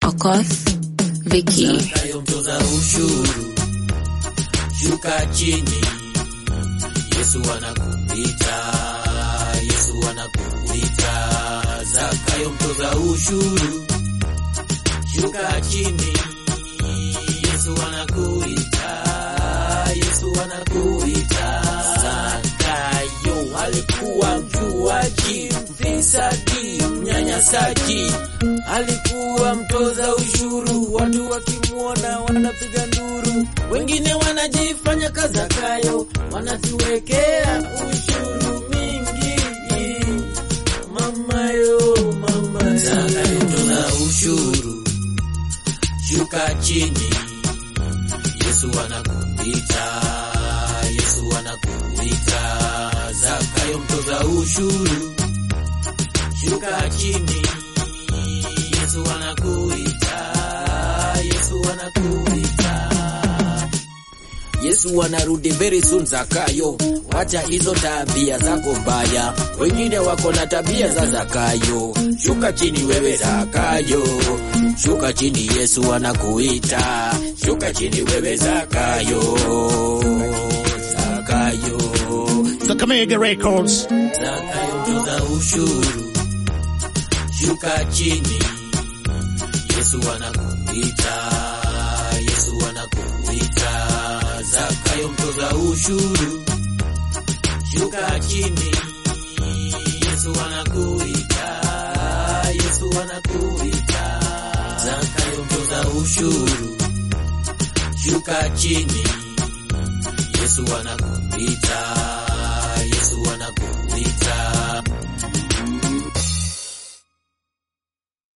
Okoth, Vicky. Zakayo mtoza ushuru, shuka chini, Yesu anakuita, Yesu anakuita. Zakayo mtoza ushuru, shuka chini, Yesu anakuita, Yesu anakuita. Zakayo alikuwa mjuaji, mfisadi, mnyanyasaji, alikuwa mtoza ushuru. Watu wakimwona wanapiga nduru, wengine wanajifanya kazakayo, wanatuwekea ushuru mingi. Mamayo, mama Zakayo mtoza ushuru, shuka chini, Yesu anakuita, Yesu anakuita. Zakayo mtoza ushuru, shuka chini, Yesu anakuita, Yesu anakuita. Yesu anarudi very soon Zakayo, wacha hizo tabia zako mbaya, wengine wako na tabia za Zakayo. Shuka chini wewe Zakayo, shuka chini, Yesu anakuita. Shuka chini wewe Zakayo, Zakayo, Kakamega Records. Zakayo mtoza ushuru, shuka chini, Yesu anakuita, Yesu anakuita. Zakayo mtoza ushuru, shuka chini, Yesu anakuita, Yesu anakuita. Zakayo mtoza ushuru, shuka chini, Yesu anakuita, Yesu anakuita.